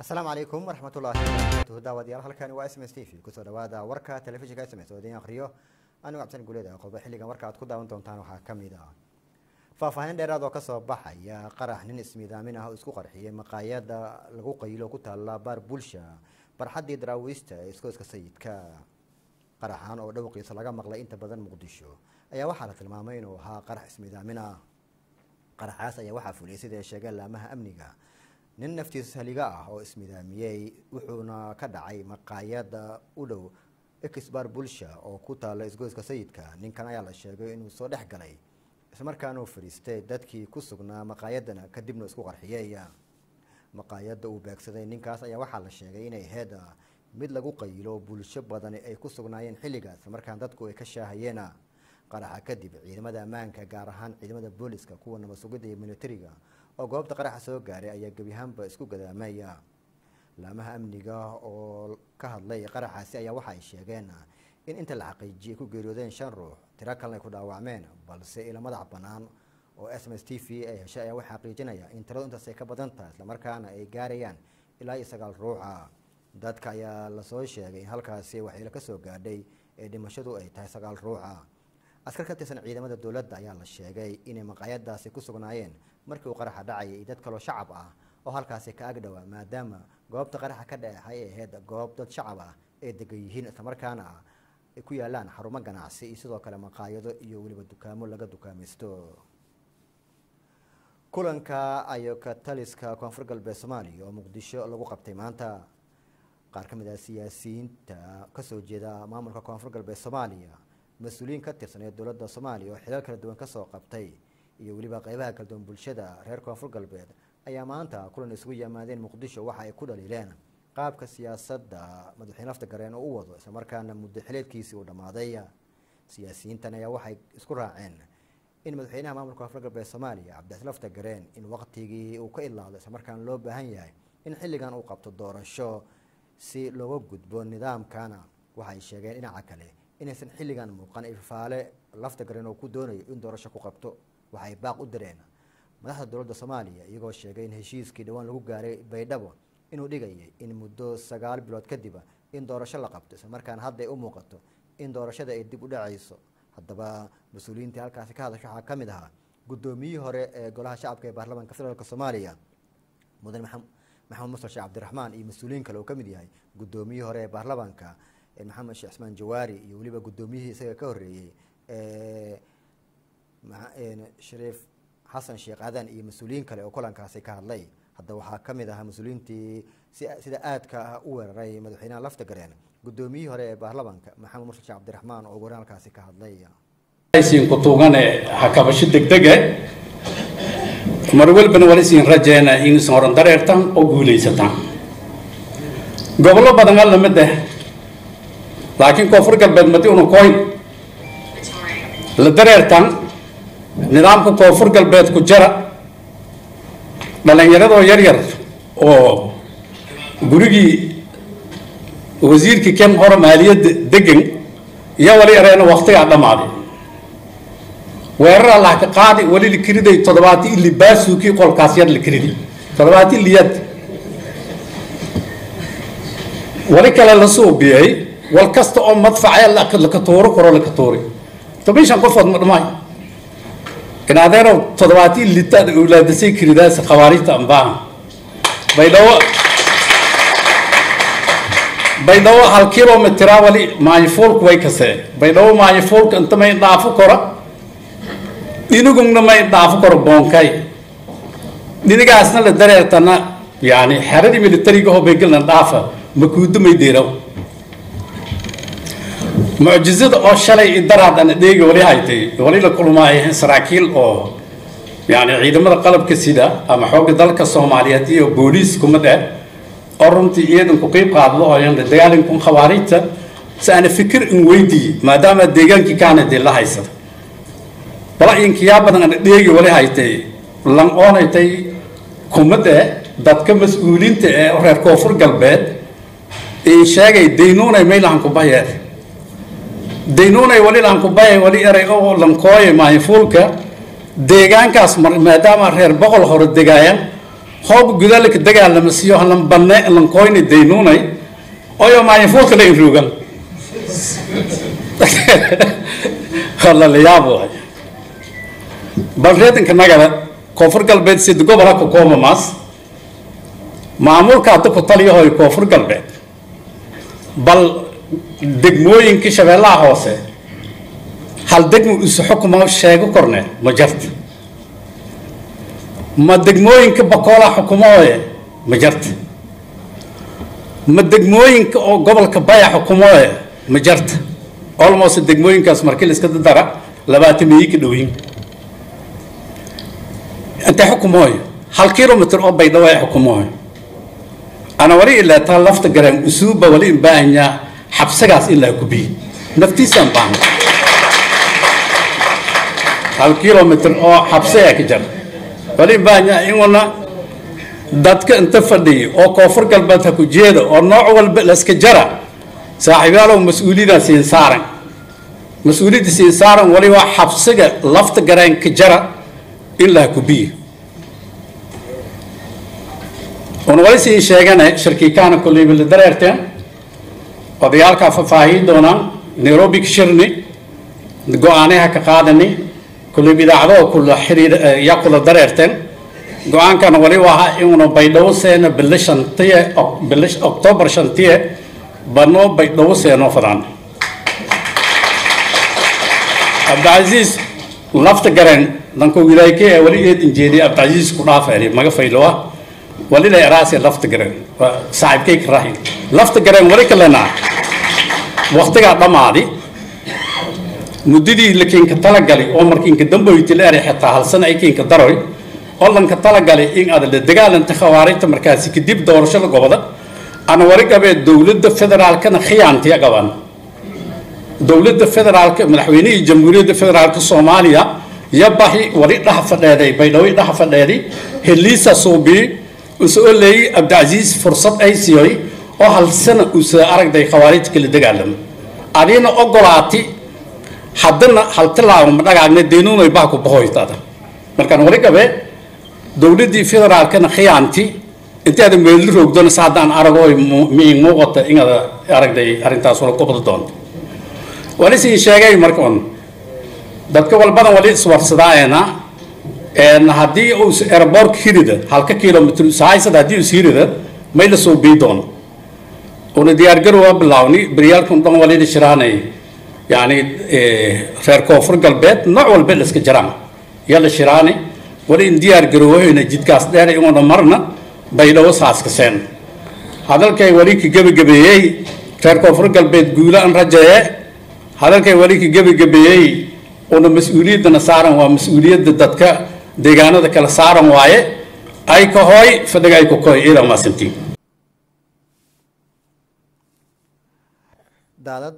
asalaamu calaykum waraxmatullaahi wabarakatuhu daawadayaal halkani waa s m s t v kusoo dhawaada warka telefishinka s m s oo idiin akhriyo anigu cabdisan guleed ee qodobo xilligan warka aad ku daawan doontaan waxaa ka mid ah faahfaahin dheeraad oo kasoo baxaya qarax nin ismiidaamin ah oo isku qarxiyay maqaayada lagu qaylo ku taalla baar bulsha barxaddii daraawiista ee iskooska sayidka qaraxan oo dhowqiisa laga maqlay inta badan muqdisho ayaa waxaa la tilmaamay inuu ahaa qarax ismiidaamin ah qaraxaas ayaa waxaa fuliyay sida ay sheegeen laamaha amniga nin naftiisa haliga ah oo ismidaamiyey wuxuuna ka dhacay maqaayada u dhow exbar bulsha oo ku taalla isgoyska sayidka ninkan ayaa la sheegay inuu soo dhex galay islamarkaana uu fadhiistay dadkii ku sugnaa maqaayadana kadibna isku qarxiyey maqaayada uu beegsaday ninkaas ayaa waxaa la sheegay inay ahayd mid lagu qayilo bulsho badani ay ku sugnaayeen xilligaas islamarkaan dadku ay ka shaahayeen qaraxa kadib ciidamada ammaanka gaar ahaan ciidamada booliska kuwa nabad sugidda iyo militariga oo goobta qaraxa soo gaaray ayaa gebiahaanba isku gadaamaya laamaha amniga oo ka hadlay qaraxaasi ayaa waxa ay sheegeen in inta la xaqiijiyay ku geeriyoodeen shan ruux tiro kalena ay ku dhaawacmeen balse ila madax bannaan oo s m s t v ay heshay ayaa waxaa xaqiijinaya in tiradu intaas ay ka badan tahay islamarkaana ay gaarayaan ilaa iyo sagaal ruuxa dadka ayaa lasoo sheegay in halkaasi waxyeelo kasoo gaadhay ee dhimashadu ay tahay sagaal ruuxa askar ka tirsan ciidamada dowladda ayaa la sheegay inay maqaayadaasi ku sugnaayeen markii uu qaraxa dhacayay iyo dad kaloo shacab ah oo halkaasi ka agdhowaa maadaama goobta qaraxa ka dhexay ay ahayd goob dad shacab ah ay degan yihiin islamarkaana ay ku yaalaan xarumo ganacsi iyo sidoo kale maqaayado iyo weliba dukaamo laga dukaamaysto kulanka ayoka taliska koonfur galbeed soomaaliya oo muqdisho lagu qabtay maanta qaar ka mid ah siyaasiyiinta kasoo jeeda maamulka koonfur galbeed soomaaliya mas-uuliyiin ka tirsan ee dowladda soomaaliya oo xilal kala duwan kasoo qabtay iyo weliba qeybaha kala duwan bulshada reer koonfur galbeed ayaa maanta kulan isugu yimaadeen muqdisho waxa ay ku dhaliileen qaabka siyaasadda madaxweyne lafta gareen oo u wado islamarkaana muddo xileedkiisii uu dhammaaday siyaasiyiintan ayaa waxay isku raaceen in madaxweynaha maamulka koonfur galbeed soomaaliya cabdicasi lafta gareen in waqtigii uu ka ilaado islamarkaana loo baahan yahay in xilligan uu qabto doorasho si looga gudbo nidaamkana waxay sheegeen dhinaca kale inaysan xilligan muuqan ifaale lafta gareen oo ku doonayo in doorasho ku qabto waxay baaq u direen madaxda dowladda soomaaliya iyagoo sheegay in heshiiskii dhowaan lagu gaaray baydhabo inuu dhigayay in muddo sagaal bilood kadiba in doorasho la qabto islamarkaana hadda ay u muuqato in doorashada ay dib u dhacayso haddaba mas-uuliyiintii halkaasi ka hadasha waxaa ka mid ahaa guddoomiyihii hore ee golaha shacabka ee baarlamaanka federaalk soomaaliya mudane maxamed mustar sheekh cabdiraxmaan iyo mas-uuliyiin kale oo ka mid yahay guddoomiyihii hore ee baarlamaanka maxamed sheekh cismaan jawaari iyo weliba guddoomiyihii isaga ka horreeyey shariif xasan sheekh aadan iyo mas-uuliyiin kale oo kulankaasi ka hadlay hadda waxaa ka mid ahaa mas-uuliyiintii sida aadka ah u weeraray madaxweynaha lafta gareen guddoomiyihii hore ee baarlamaanka maxamed mursal sheekh cabdiraxmaan oo waran halkaasi ka hadlay siin ku tuugane hakabasho degdege mar walbana wala siin rajeena inaysan horan dareertan oo guulaysataan gobollo badan alla mid ah laakiin koonfur galbeed madi una koyn la dareertan nidaamka koonfur galbeed ku jara dhalinyaradoo yar yar oo gurigii wasiirkii ken hore maaliyadda degan iyo wali areena waktigaa dhammaaday weerar allah ka qaadi wali la kiriday toddobaati ili baasuukii qolkaas yar la kiriday toddobaati iliyad wali kale la suubiyey wal kasta oo madfacee laka tuuro karo laka tuuray toban shan qofood ma dhamaayo in adeerow toddobaati ilitaad awlaadasay kiridaas khawaarijta ambaaha baydhabo baydhabo hal kilomitraa wali maayifuulku way kasee baydhabo maayifuulka inta may dhaafo kora dhinigungna may dhaafo karo boonkay dhinigaasna la dareertana yani xeradii militariga oo baygelna dhaafa makuudo may deeraw mucjizada oo shalay idaraad ana dheegi wali haytay wali la kulmaaya saraakiil oo yani ciidamada qalabka sida ama xoogga dalka soomaaliyeed iyo booliis kuma dheh oo runtii iyadan ku qeyb qaaddo oo yan dagaalankan khawaarijta si aana fikir in weydii maadaama deegaankii kaana dee la haysada wala inkiyaa badan ana dheegi wali haytay lan oonaytay kumade dadka mas-uuliinta ee reer koonfur galbeed in sheegay daynuunay maylahan ku bayeer daynuunay wali lahan ku bayay wali eray oo lankooye maayifuulka deegaankaas maadaama reer boqol hore degaayaan hoob gudaalka dagaalama siyo halan banne lankoyni daynuunay oyo maayafuulka la inruugan wala la yaab waay bal reedanka nagada koonfur galbeed sida gobola ka koomamaas maamulka hadda ku taliyahoy koonfur galbeed bal degmooyinka shabeellaha hoose hal degmo isu xukuma sheego korne ma jarta ma degmooyinka bakoola xukumooye ma jarta ma degmooyinka oo gobolka baya xukumooye ma jarta almost degmooyinkaas markii la iska dara labaatan miyi ka dhowiin intay xukumooyo hal kilomitr oo baydhabo ay xukumooyo ana wali ilaa taa lafta garaan usuubba wali in baahanyaa xabsagaas ilaa kubiyi naftiisaan baahan hal kilomitr oo xabsayaa ka jara wali in baahanyaa inuna dadka inta fadhiya oo koonfur galbeed ha ku jeeda oo nooc walba layska jara saaxiibyaalow mas-uuliyaddaa siin saaran mas-uuliyadda siin saaran wali waa xabsiga lafta garaan ka jara ilaa kubiyi una wali siin sheegane shirkiikaana kolleyba la dareerteen odayaalkaa faahfaahin doonaan nairobi ka shirni go-aanaha ka qaadani kolleyba idaacadoo kula xiriir yaa kula dareerteen go-aankana wali waha inuna baydhabo seena bilo shantiye bilo octoobar shantiye banoo baydhabo seenoo fadaan cabdicasiis lafta gareen danko wilaayke ee wali eed injeediya cabdicasiis ku dhaafeeni maga faylowa wali la eraase lafta gareen saaxiibkay ka rahi lafta gareen wali kalenaa waqtigaa dhammaadi muddadii la keenka talagali oo markiinka damboyti la eray xitaa hal sana ay keenka daroy oo lanka talagali in aad la dagaalanta khawaarijta markaasi kadib doorashada goboda ana wali qabee dowladda federaalkana khiyaantiya qabaan dowladda federaalka madaxweynihii jamhuuriyadda federaalka soomaaliya yabahi wali dhaha fadheeday baydhabo dhaha fadheeday heliisa suubii usoo leeyay cabdicasiis fursad ay siiyay oo hal sana usa aragday khawaarijta kala dagaalamo adina ogolaati haddana hal tilaabo ma dhagaagna deynuunay baa ku bahoytada markaan wali qabee dowladdii federaalkana khiyaanti intaada meelli roogdona sa haddaan aragooy miin muuqata inaad aragday arrintaas wala kubada doonto wali siin sheegay markan dadka walbadan wali iswarsadaayena haddii uu airbortka hirida halka kilomitr sahaysad haddii is hirida may la soo bii doono una diyaargarowa bilaawni beryaalkan dhan walina shiraanay yani reer koonfur galbeed nooc walba la iska jiraan yaa la shiraani wali in diyaar garowahayna jidkaas dheer inuuna marna baydhabo saaskaseen hadalkay wali ka gebagabeeyey reer koonfur galbeed guula an rajaye hadalkay wali ka gebagabeeyey una mas-uuliyaddana saaran waa mas-uuliyadda dadka deegaanada kala saaran waaye ay ka hooy fadhiga ay ku koy iidan maasantiin daadad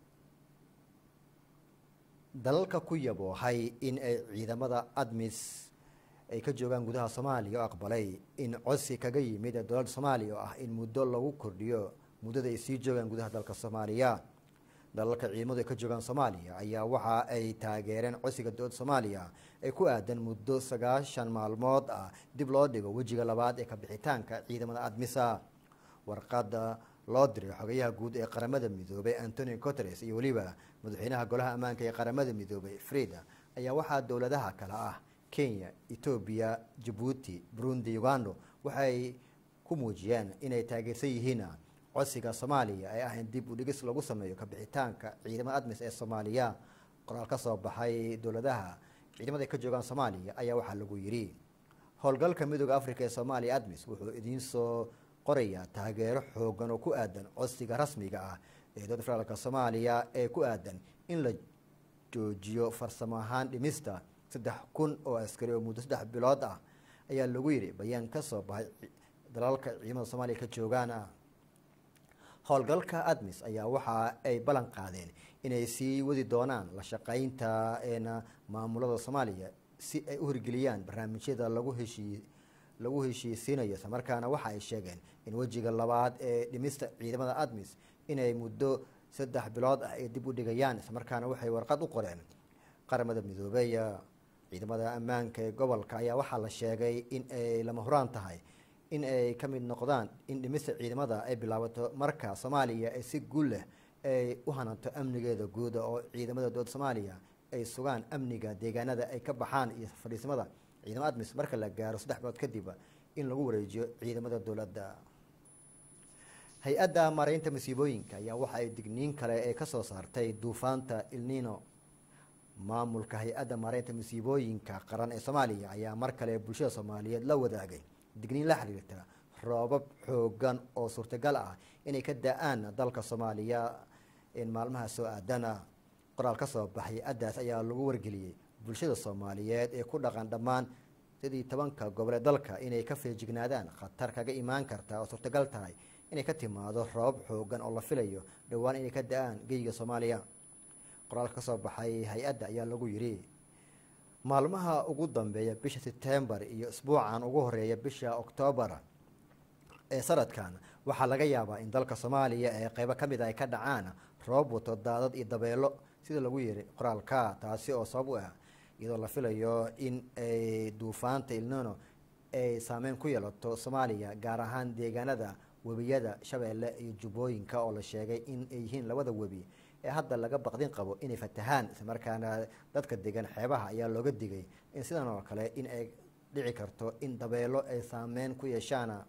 dalalka ku yaboohay in ay ciidamada admis ay ka joogaan gudaha soomaaliya oo aqbalay in codsi kaga yimid ee dowladda soomaaliya oo ah in muddo lagu kordhiyo muddada ay sii joogaan gudaha dalka soomaaliya dalalka ciidamadu ay ka joogaan soomaaliya ayaa waxa ay taageereen codsiga dowladda soomaaliya ee ku aadan muddo sagaashan maalmood ah dib loo dhigo wejiga labaad ee kabixitaanka ciidamada admisa warqada loo diray xogayaha guud ee qaramada midoobay antonio coteres iyo weliba madaxweynaha golaha ammaanka ee qaramada midoobay frida ayaa waxaa dowladaha kale ah kenya etoobiya jabuuti burundi ugando waxay ku muujiyeen inay taageersan yihiin codsiga soomaaliya ay ah in dib u dhigis lagu sameeyo kabixitaanka ciidamada admis ee soomaaliya qoraal ka soo baxay dowladaha ciidamada ay ka joogaan soomaaliya ayaa waxaa lagu yidhi howlgalka midooda africa ee soomaaliya admis wuxuu idiin soo qorayaa taageero xoogan oo ku aadan codsiga rasmiga ah ee dowladda federaalka soomaaliya ee ku aadan in la joojiyo farsamo ahaan dhimista saddex kun oo askari oo muddo saddex bilood ah ayaa lagu yidhi bayaan ka soo baxay dalalka ciidamada soomaaliya ka joogaan howlgalka admis ayaa waxa ay ballan qaadeen inay sii wadi doonaan la shaqeynta eena maamulada soomaaliya si ay u hirgeliyaan barnaamijyada lagu heshii lagu heshiisiinayo isla markaana waxa ay sheegeen in wejiga labaad ee dhimista ciidamada admis inay muddo saddex bilood ah ay dib u dhigayaan isla markaana waxay warqad u qoreen qaramada midoobey ciidamada ammaanka ee gobolka ayaa waxaa la sheegay in ay lama huraan tahay in ay ka mid noqdaan in dhimista ciidamada ay bilaabato marka soomaaliya ay si guul leh ay u hananto amnigeeda guuda oo ciidamada dowladda soomaaliya ay sugaan amniga deegaanada ay ka baxaan iyo fadhiismada ciidamo admis marka la gaaro saddex bilood kadib in lagu wareejiyo ciidamada dowladda hay-adda maaraynta masiibooyinka ayaa waxa ay digniin kale ee kasoo saartay duufaanta ilnino maamulka hay-adda maaraynta masiibooyinka qaran ee soomaaliya ayaa mar kale bulshada soomaaliyeed la wadaagay digniin la xiriirta roobab xoogan oo suurtagal ah inay ka da-aan dalka soomaaliya maalmaha soo aadana qoraal ka soo baxay hay-addaas ayaa lagu wargeliyey bulshada soomaaliyeed ee ku dhaqan dhammaan sidii tobanka gobole dalka inay ka feejignaadaan khatar kaga imaan karta oo suurtagal tahay inay ka timaado roobab xoogan oo la filayo dhowaan inay ka da-aan geyiga soomaaliya qoraalka kasoo baxay hay-adda ayaa lagu yidhi maalmaha ugu dambeeya bisha sebtembar iyo isbuucan ugu horeeya bisha oktoobar ee sanadkan waxaa laga yaabaa in dalka soomaaliya ee qeybo ka mid a ay ka dhacaan roob wato daadad iyo dabeelo sida lagu yiri qoraalka taasi oo sabab u ah iyadoo la filayo in ay duufaanta ilnono ay saameyn ku yeelato soomaaliya gaar ahaan deegaanada webiyada shabeelle iyo jubbooyinka oo la sheegay in ay yihiin labada webi ee hadda laga baqdin qabo inay fatahaan islamarkaana dadka degan xeebaha ayaa looga digay in sidan oo kale in ay dhici karto in dabeelo ay saameyn ku yeeshaan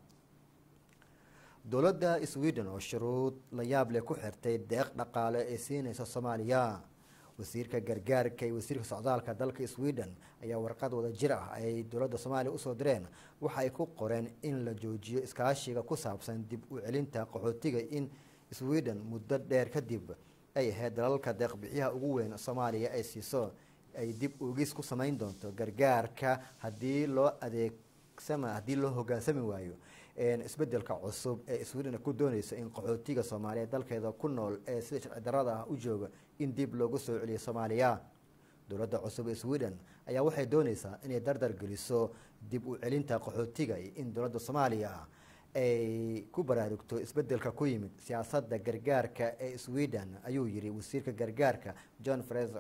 dowladda sweden oo shuruud la yaab leh ku xirtay deeq dhaqaale ee siinaysa soomaaliya wasiirka gargaarka iyo wasiirka socdaalka dalka sweden ayaa warqad wada jir ah ay dowladda soomaaliya usoo direen waxa ay ku qoreen in la joojiyo iskaashiga ku saabsan dib u celinta qaxootiga in sweden muddo dheer kadib ay ahayd dalalka deeqbixiyaha ugu weyn soomaaliya ay siiso ay dib ugis ku samayn doonto gargaarka haddii loo adeegsama haddii loo hogaansami waayo isbedelka cusub ee sweden ku dooneysa in qaxootiga soomaaliya dalkeeda ku nool ee sida sharci darada ah u jooga in dib loogu soo celiyo soomaaliya dowladda cusub ee sweden ayaa waxay dooneysaa inay dardar geliso dib u celinta qaxootiga iyo in dowladda soomaaliya ay ku baraarugto isbedelka ku yimid siyaasadda gargaarka ee sweden ayuu yiri wasiirka gargaarka john fraser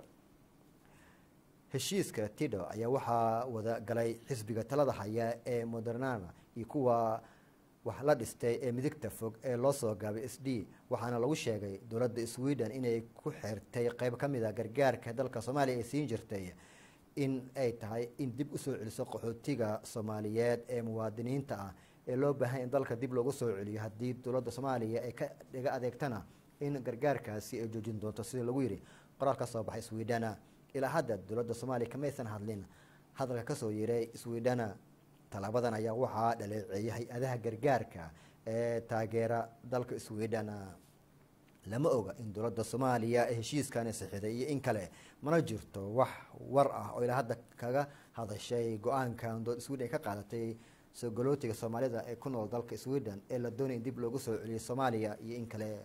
heshiiska tido ayaa waxaa wada galay xisbiga talada haya ee modernana iyo kuwa wax la dhistay ee midigta fog ee loo soo gaabay s d waxaana lagu sheegay dowladda sweden inay ku xirtay qeyb ka mid a gargaarka dalka soomaaliya ay siin jirtay in ay tahay in dib usoo celiso qaxootiga soomaaliyeed ee muwaadiniinta ah ee loo baahan in dalka dib loogu soo celiyo haddii dowladda soomaaliya ay ka dhiga adeegtana in gargaarkaasi ay joojin doonto sida lagu yidhi qoraal ka soo baxay swedena ilaa hadda dowladda soomaaliya kamaysan hadlin hadalka kasoo yiray swedena talaabadan ayaa waxaa dhaleeceeyay hay-adaha gargaarka ee taageera dalka sweden lama oga in dowladda soomaaliya ee heshiiskani saxiday iyo in kale mana jirto wax war ah oo ilaa hadda kaga hadashay go-aankan dowladda sweden ay ka qaadatay soo galootiga soomaalida ee ku nool dalka sweden ee la doonaya in dib loogu soo celiyo soomaaliya iyo in kale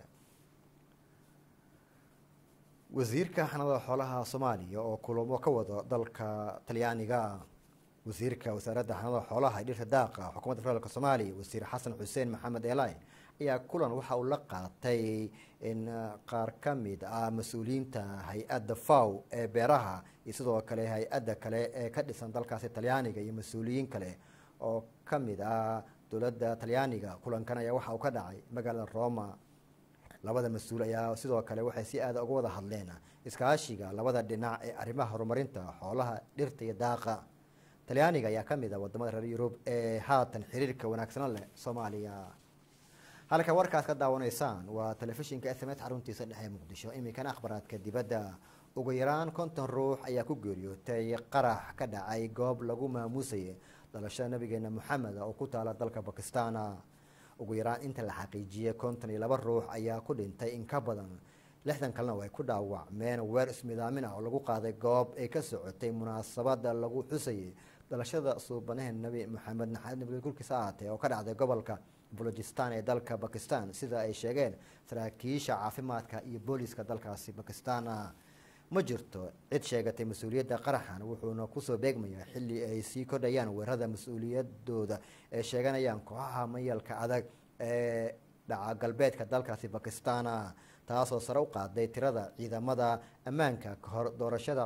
wasiirka xanada xoolaha soomaaliya oo kulamo ka wado dalka talyaaniga wasiirka wasaaradda xanada xoolaha dhirta daaqa xukuumadda federaalk soomaaliya wasiir xasan xuseen maxamed eli ayaa kulan waxa uu la qaatay in qaar ka mid ah mas-uuliyiinta hay-adda faw ee beeraha iyo sidoo kale hay-adda kale ee ka dhisan dalkaasi talyaaniga iyo mas-uuliyiin kale oo ka mid ah dowladda talyaaniga kulankan ayaa waxa uu ka dhacay magaalada roma labada mas-uul ayaa sidoo kale waxay si aada uga wada hadleen iskaashiga labada dhinac ee arrimaha horumarinta xoolaha dhirta iyo daaqa talyaaniga ayaa ka mid ah wadamada reer yurub ee haatan xiriirka wanaagsana leh soomaaliya halka warkaas ka daawanaysaan waa telefishinka s m s xaruntiisa dhexe muqdisho iminkana akhbaraadka dibadda ugu yaraan konton ruux ayaa ku geeriyootay qarax ka dhacay goob lagu maamuusayay dhalashada nabigeena moxamed oo ku taala dalka bakistan ugu yaraan inta la xaqiijiyey konton iyo laba ruux ayaa ku dhintay in ka badan lixdan kalena way ku dhaawacmeen weer ismidaamin ah oo lagu qaaday goob ay ka socotay munaasabada lagu xusayay dhalashada suubanaha nebi moxamed naxamed nabiga kulkiisa ahaatee oo ka dhacday gobolka bolojistan ee dalka bakistan sida ay sheegeen saraakiisha caafimaadka iyo booliiska dalkaasi bakistan ma jirto cid sheegatay mas-uuliyadda qaraxan wuxuuna kusoo beegmayaa xilli ay sii kordhayaan weerarada mas-uuliyadooda ee sheeganayaan kooxaha mayalka adag ee dhaca galbeedka dalkaasi bakistan taasoo sare u qaaday tirada ciidamada ammaanka kahor doorashada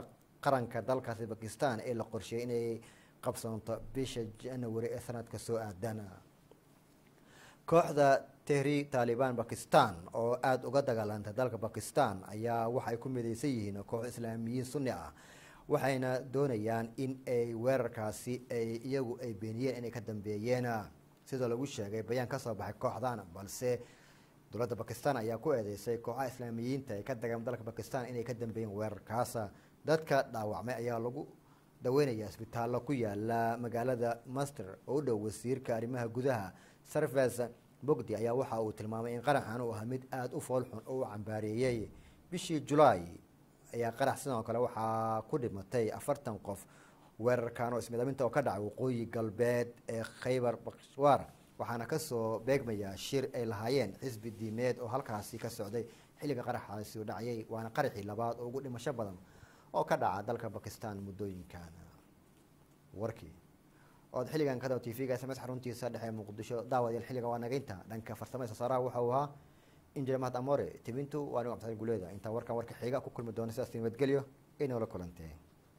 qaranka dalkaasi bakistan ee la qorsheeyay inay qabsanto bisha january ee sanadka soo aadana kooxda tehri taliban bakistan oo aada uga dagaalantay dalka bakistan ayaa waxa ay ku mideysan yihiin koox islaamiyiin sunni ah waxayna doonayaan in ay weerarkaasi ay iyagu ay beeniyeen inay ka dambeeyeen sidoo lagu sheegay bayaan kasoo baxay kooxdan balse dowladda bakistan ayaa ku eedeysay kooxaha islaamiyiinta ee ka dagaalama dalka bakistan inay ka dambeeyeen weerarkaas dadka dhaawacmay ayaa lagu daweynaya isbitaallo ku yaala magaalada master oo u dhow wasiirka arrimaha gudaha sarves bogdi ayaa waxa uu tilmaamay in qaraxan uu ahaa mid aada u foolxun oo u cambaareeyey bishii julaay ayaa qarax sidoo kale waxaa ku dhimatay afartan qof weerarkan oo ismidaaminta oo ka dhacay waqooyi galbeed ee khaybar bakswaar waxaana kasoo beegmaya shir ay lahaayeen xisbi diimeed oo halkaasi ka socday xilliga qaraxaasi u dhacayay waana qaraxii labaad oo ugu dhimasho badan oo ka dhaca dalka bakistan muddooyinkan warkii ood xilligan ka daba t v-ga sms xaruntiisa dhexe muqdisho daawadayaal xilligan waa nageynta dhanka farsamada sasaaraha waxa uu ahaa injineer mahad amore tibintu waa anigo cabdisaal guleeda intaa warkan warka xiga ku kulmi doona sidaas nabadgelyo inoola kulantee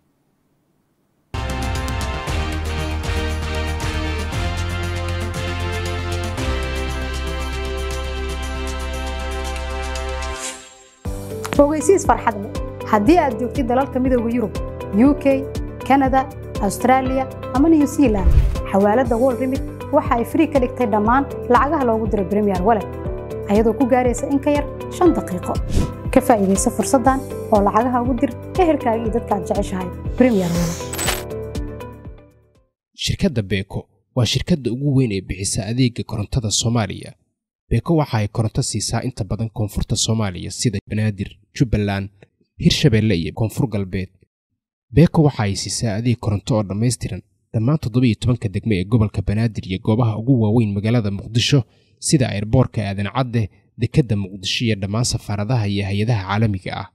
ogeysiis farxad leh haddii aad joogtid dalalka midooda yurub u k kanada austraaliya ama new zealand xawaaladda wol remit waxa ay frii ka dhigtay dhammaan lacagaha loogu diro bremiyer walet ayadoo ku gaaraysa in ka yar shan daqiiqo ka faa'iidaysa fursaddan oo lacagaha ugu dir ehelkaaga iyo dadka aad jeceshahay bremiyer walet shirkadda beeko waa shirkadda ugu weyn ee bixisa adeega korontada soomaaliya beeko waxa ay koronto siisaa inta badan koonfurta soomaaliya sida banaadir jubbaland hirshabeelle iyo koonfur galbeed beeko waxa ay siisaa adeeg koronto oo dhammaystiran dhammaan toddobiiyo tobanka degme ee gobolka banaadir iyo goobaha ugu waaweyn magaalada muqdisho sida airboorka aadan cadde dekedda muqdisho iyo dhammaan safaaradaha iyo hay-adaha caalamiga ah